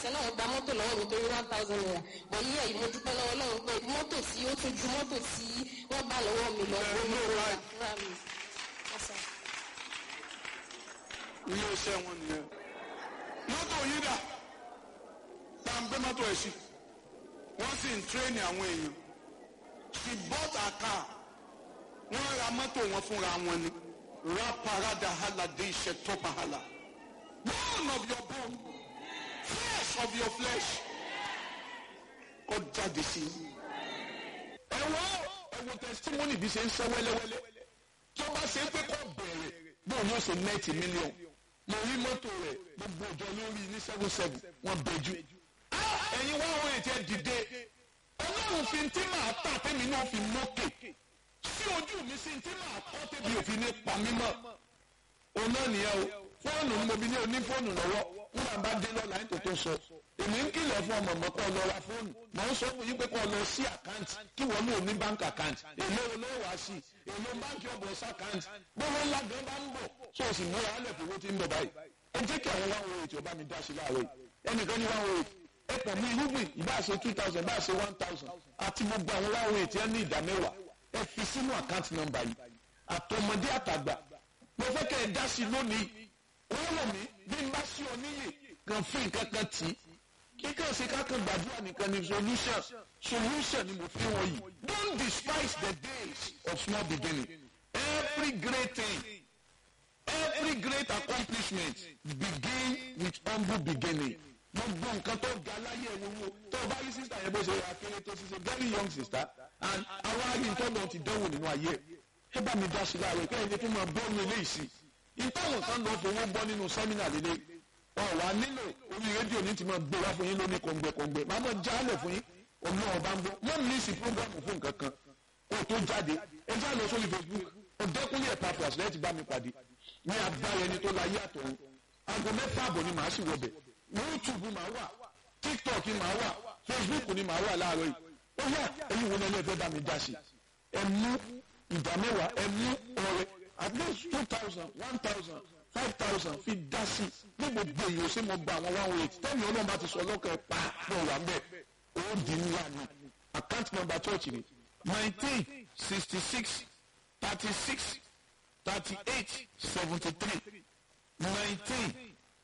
last year náà wọ́n gba mọ́tò lọ́wọ́ mi torí one thousand naira bọ̀ yí ẹ̀yìn mo dúpẹ́ lọ́wọ́ Ọlọ́run pé mọ́tò tí ó tún ju mọ́tò tí wọ́n gbà lọ́wọ́ mi lọ Ẹ owó ló ìrora ra- fúnra mi. Yes, sir. ilé iṣẹ́ wọn nìyẹn. mọ́tò yìí dà bá ń gbé mọ́tò ẹ̀ sí wọ́n sì ń tírẹ́nì àwọn èèyàn she bought a car wọ́n ra mọ́tò wọn fúnra wọn ni raparada halade iṣẹ́ tọ́pa hala bone of your bone flesh of your flesh kọ́ jáde sí i. ẹ wọ́n ẹ wo testimony bí ṣe ń sọ wẹ́lẹ́wẹ́lẹ́ tó bá ṣe é pé kọ́ bẹ̀rẹ̀ bóun yóò ṣe nẹ́ẹ̀tì mílíọ̀n mo rí mọ́tò rẹ̀ gbogbo ọjọ́ lórí ní seven seven wọ́n bẹ̀jú. ẹ̀yin wá òun ètò ẹ̀ dìde ọlọ́run fi tí màá tà tẹ́mi náà fi mókè sí ojú mi sí tí màá kọ́ tẹ́bi òfin ní pa mí mọ́. òun náà nìyẹn o fóònù ni mo bí ní oní fóònù lọ́wọ́ nígbà bá dé lọ́la ní tòótọ́ sọ èmi ń kìlọ̀ fún ọmọ mọ́ kọ́ lọ ra fóònù mọ̀ ń sọ fún yín pé kọ́ lọ sí àkáǹtì kí wọ́n lò ní báńkì àkáǹtì èlé olówó wá sí èlé báńkì ọ̀bọ̀ sí àkáǹtì gbogbo ńlá gan bá ń bọ̀ tó o sì múra alẹ̀ fowó tí ń bọ̀ báyìí ẹ jẹ́ kí àwọn one oh eight ọba mi dá sí láàárọ̀ yìí ẹnìkan ní one oh eight ẹ pọ̀ mú irúgbìn ìbá ṣe two thousand ìbá ṣe one thousand àti gbogbo àwọn one oh eight yẹn ní ìdá mẹ́wàá ẹ fi sínú àkáǹtì nọ́mbà yìí àtọmọdé àtàgbà mo fẹ́ kẹ́ ẹ dá sí lónìí wọ́n wọ̀ mí bí n bá sí ọ níyè kan fún nǹkan kan tì í kíkàn sí kákan gbàdúrà nìkan ni solution solution ni mo fi wọ́n yìí don't despise the days of small beginning every great thing every great accomplishment begin with humble beginning gbogbo nǹkan tó ga láyé ẹ̀ wọ́wọ́ tó o bá rí sísá yẹn bó ṣe yà kéré tó ṣiṣẹ́ very young sister and àwọn arìntọ́nà ti dánwò nínú ayé ẹ̀ ẹ bá mi dá sí láàárọ̀ kẹ́hìn ní tó máa bọ́ mi léyìí sí ìtọ́wọ̀n kan lọ fowó bọ́ nínú sẹ́mínà lélẹ̀ ọ̀ wá nílò orí rédíò ní ti máa gbé wá fún yín lóní kọ̀ǹgbẹ̀kọ̀ǹgbẹ̀ máa mọ̀ jálẹ̀ fún yín ọ̀nà ọba ń bọ̀ wọ́n ní sí prógámù fún nǹkan kan kó tó jáde ẹ já lọ sórí Facebook ọ̀dẹ́kùnlé ẹ̀pà fúlàṣì lẹ́yìn ti bá mi pàdé ní agbára ẹni tó láyé àtọ̀run aago mẹ́fà àbọ̀ ni màá sì wọbẹ̀ YouTube màá wà TikTok màá wà Facebook ni màá wà láàárọ̀ yìí ó yà ẹ̀yin wo lẹ́lẹ́ fẹ́ bá mi dá sí ẹ mú ìdá mẹ́wàá ẹ mú ọrẹ at least two thousand one thousand five thousand fi dá sí ní gbogbo èyí ó sì mọ gba àwọn one oh eight tẹ́mi ọlọ́run bá ti sọ ọlọ́kọ̀ ẹ̀ pa fún ọ̀wà ń bẹ̀ ó di ńlá ni account number church ni nineteen sixty six thirty six thirty eight seventy three nineteen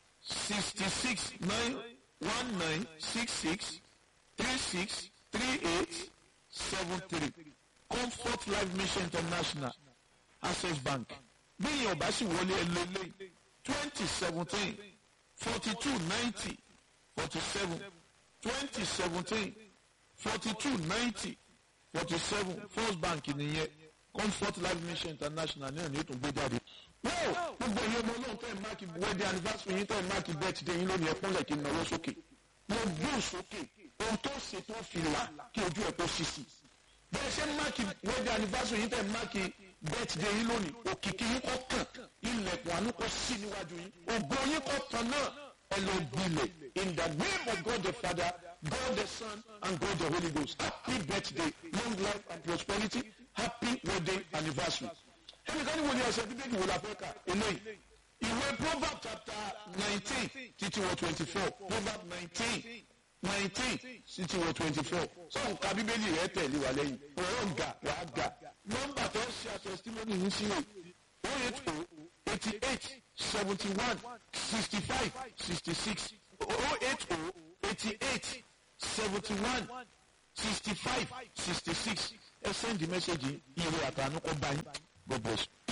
sixty six nine one nine six six three six three eight seven three comfort life mission international access bank bíyìn ọba sì wọlé ẹlẹ́lẹ́ twenty seventeen forty two ninety forty seven twenty seventeen forty two ninety forty seven first bank nìyẹn comfort life mission international náà ní ètò gbé jáde. wọ́ọ̀ gbogbo ìyẹn ọmọ náà tẹ̀ máàkì wedding anniversary yín tẹ̀ máàkì birthday yín lónìí ẹ̀kúnlẹ̀ kí n náwó sókè. mo gbé sókè ohun tó ṣe tó fi là kí ojú ẹ̀ kó ṣíṣì. bẹ́ẹ̀ ṣe máàkì wedding anniversary yín tẹ̀ máàkì birthday yín lónìí òkìkí yín kọ́ kàn ilẹ̀kùn àánú kọ́ sí níwájú yín ògo yín kọ́ tán náà ẹ lọ gbilẹ̀ in the name of God the Father God the Son and God the Holy Ghost happy birthday long life and prosperity happy wedding anniversary. ẹnìkan ní wo ni ọ̀sẹ̀ bíbélì wo la fẹ́ kà eléyìí ìwé proverb chapter nineteen títí wọ twenty four proverb nineteen nineteen títí wọ twenty four sọ nǹka bíbélì rẹ tẹ̀lé wa lẹ́yìn ọ̀rọ̀ ga wà á ga nọ́mbà tó ń ṣe àtẹ̀sítímọ́nì yìí sí rè o eight o eighty eight seventy one sixty five sixty six o eight o eighty eight seventy one sixty five sixty six ẹ send the message yìí ìwé àtànúkọ báyìí God bless you.